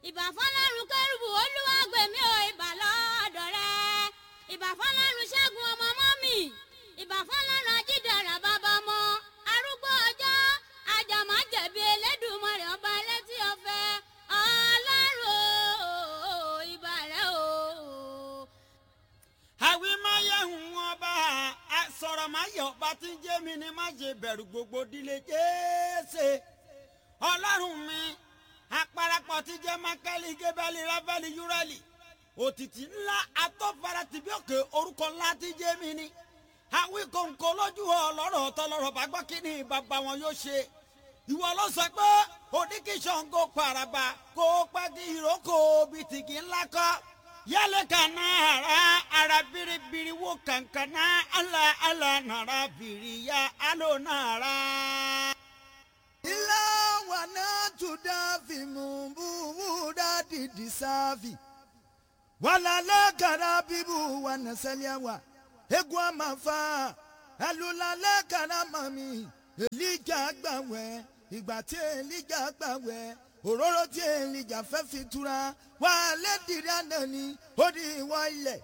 ìbà fọlọ́run kẹrùbù olúwa gbèmí o ìbà lọ́dọ̀ rẹ ìbà fọlọ́run ṣẹ́gun ọmọ mọ́mì ìbà fọlọ́run ajídàrà bàbá ọmọ arúgbó ọjọ́ ajàmájẹ̀bi elédùnmọ̀rẹ̀ ọba létí ọ̀fẹ́ ọlọ́run o ìbà rẹ o. àwí máa yẹ hùn ọba a sọ̀rọ̀ máa yẹ ọba tí ń jẹ́ mi ni má ṣe bẹ̀rù gbogbo dílé jésè ọlọ́run mi àparapọ̀ tí jẹ́ mákẹ́lì gébẹ́lì rábẹ́lì yúrẹ́lì òtítì ńlá atọ́fara tìbí òkè orúkọ ńlá tí jẹ́ mi ni àwí kòǹkò lójú ọlọ́rọ̀ tọlọ́rọ̀ bá gbọ́ kí ni bàbá wọn yóò ṣe ìwọ ló sọ pé oníkìsọ̀ǹgò paraba kó pẹ́kì ìrókò bìtìkì ńlá kọ́ yálẹ̀ kana ara ara biribiri wo kankana ala ala nara biri ya alo nara. ila wana tudafi mumbu dadi disafi walale karabibu wanasaliawa egwa mafa alulale karamami elija gbàwẹ̀ ìgbà tí elija gbàwẹ̀ òróró tí elija fẹ́ fi tura wà lẹ́dìrí àná ni ó di ìwọ ilẹ̀